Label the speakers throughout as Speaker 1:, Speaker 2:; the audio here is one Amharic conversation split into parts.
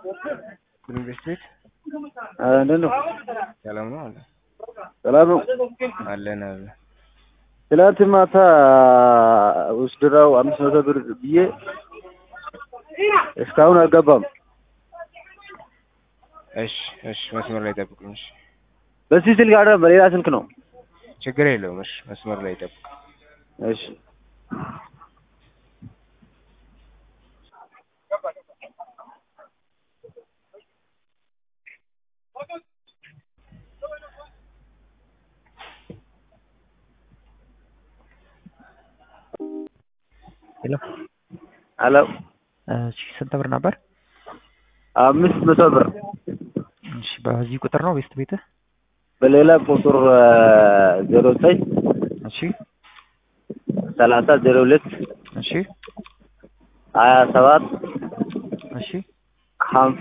Speaker 1: ኢንቨስት ቤት
Speaker 2: እንዴት ነው?
Speaker 1: ሰላም ነው አለ
Speaker 2: ሰላም ነው።
Speaker 1: አለን አለ
Speaker 2: ትላንት ማታ ውስድራው አምስት መቶ ብር ብዬ እስካሁን አልገባም።
Speaker 1: እሺ እሺ መስመር ላይ ጠብቁኝ እሺ
Speaker 2: በዚህ ስልክ አይደለም በሌላ ስልክ ነው።
Speaker 1: ችግር የለውም እሺ መስመር ላይ ጠብቁ
Speaker 2: እሺ
Speaker 3: ሄሎ
Speaker 2: አሎ
Speaker 3: እሺ ስንት ብር ነበር?
Speaker 2: አምስት መቶ ብር
Speaker 3: እሺ በዚህ ቁጥር ነው ቤስት ቤትህ?
Speaker 2: በሌላ ቁጥር ዜሮ ዘጠኝ
Speaker 3: እሺ
Speaker 2: ሰላሳ ዜሮ ሁለት
Speaker 3: እሺ
Speaker 2: ሀያ ሰባት
Speaker 3: እሺ
Speaker 2: ሀምሳ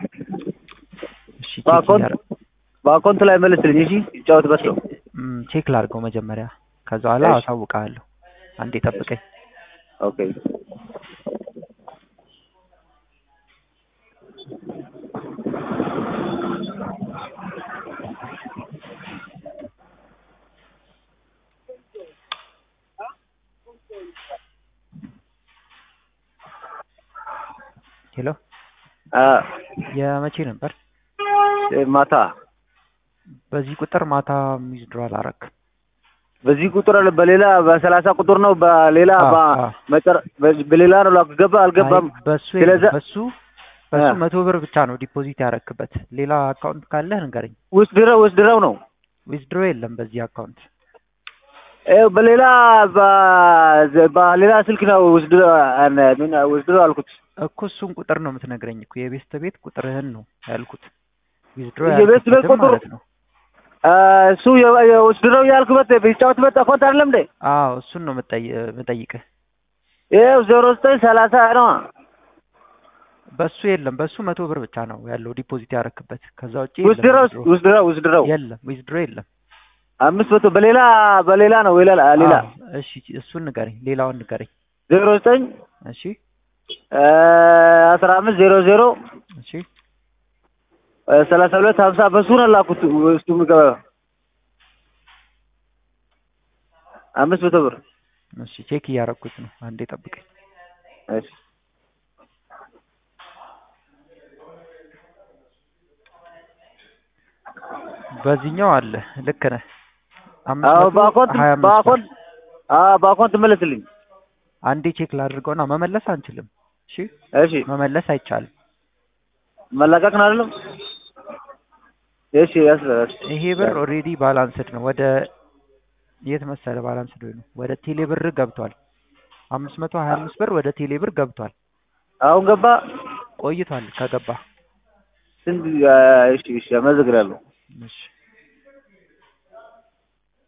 Speaker 3: እሺ ቼክ
Speaker 2: በአካውንት
Speaker 3: እያረ-
Speaker 2: በአካውንት ላይ መልስልኝ። እሺ ይጫወትበት ነው።
Speaker 3: እም፣ ቼክ ላድርገው መጀመሪያ ከዛ በኋላ
Speaker 2: እሺ።
Speaker 3: አሳውቅሃለሁ። አንዴ ጠብቀኝ።
Speaker 2: ኦኬ
Speaker 3: ሄሎ
Speaker 2: አ
Speaker 3: የመቼ ነበር?
Speaker 2: ማታ
Speaker 3: በዚህ ቁጥር ማታ ዊዝድሮ አላረክም።
Speaker 2: በዚህ ቁጥር አለ በሌላ በሰላሳ ቁጥር ነው በሌላ
Speaker 3: አዎ፣
Speaker 2: በ-
Speaker 3: አዎ።
Speaker 2: መጨረ- በ- በሌላ ነው ላገባ አልገባም።
Speaker 3: አይ፣ በሱ
Speaker 2: ስለዛ-
Speaker 3: በሱ በሱ
Speaker 2: አ።
Speaker 3: መቶ ብር ብቻ ነው ዲፖዚት ያረክበት። ሌላ አካውንት ካለህ ንገረኝ።
Speaker 2: ውስጥ ድረው ውስጥ ድረው ነው
Speaker 3: ዊዝድሮ የለም በዚህ አካውንት።
Speaker 2: ይኸው በሌላ በ- በሌላ ስልክ ነው ውስጥ ድረው ምን ውስጥ ድረው አልኩት።
Speaker 3: እኮ እሱን ቁጥር ነው የምትነግረኝ እኮ የቤስት ቤት ቁጥርህን ነው ያልኩት። ዊዝድሮ
Speaker 2: የቤስት ቤት
Speaker 3: ያልክበትን
Speaker 2: ቁጥር-
Speaker 3: ማለት ነው።
Speaker 2: አ፣ እሱ የ- የ- ውስጥ ድረው ያልኩበት ቢጫወትበት አካውንት አይደለም እንዴ?
Speaker 3: አዎ እሱን ነው የምጠይ- የምጠይቅህ።
Speaker 2: ይኸው ዜሮ ዘጠኝ ሰላሳ ነው።
Speaker 3: በሱ የለም በሱ መቶ ብር ብቻ ነው ያለው ዲፖዚት ያረክበት። ከዛ ውጪ
Speaker 2: ውስጥ ድረው
Speaker 3: የለም
Speaker 2: ውስጥ ድረው ውስጥ ድረው
Speaker 3: የለም ዊዝድሮ የለም።
Speaker 2: አምስት መቶ በሌላ በሌላ ነው ሌላ ሌላ
Speaker 3: አዎ፣ እሺ እሱን ንገረኝ፣ ሌላውን ንገረኝ።
Speaker 2: ዜሮ ዘጠኝ
Speaker 3: እሺ
Speaker 2: አ፣ አስራ አምስት ዜሮ ዜሮ
Speaker 3: እሺ
Speaker 2: አ፣ ሰላሳ ሁለት ሀምሳ በሱ ነው ላኩት ውስጡ የሚገባ አምስት መቶ ብር
Speaker 3: እሺ ቼክ እያረኩት ነው። አንዴ ጠብቀኝ።
Speaker 2: እሺ
Speaker 3: በዚህኛው አለ ልክ ነህ። አምስት
Speaker 2: አዎ
Speaker 3: መቶ
Speaker 2: በአካውንት
Speaker 3: ሀያ አምስት ብር።
Speaker 2: በአካውንት አዎ በአካውንት መለስልኝ።
Speaker 3: አንዴ ቼክ ላድርገውና መመለስ አንችልም። እሺ
Speaker 2: እሺ
Speaker 3: መመለስ አይቻልም።
Speaker 2: መለቀቅ ነው አይደለም? እሺ ያስ
Speaker 3: ይሄ ብር ኦልሬዲ ባላንስድ ነው። ወደ የት መሰለ ባላንስድ ነው? ወደ ቴሌ ብር ገብቷል። አምስት መቶ ሀያ አምስት ብር ወደ ቴሌ ብር ገብቷል።
Speaker 2: አሁን ገባ።
Speaker 3: ቆይቷል ከገባ።
Speaker 2: ስንት? እሺ እሺ አመሰግናለሁ።
Speaker 3: እሺ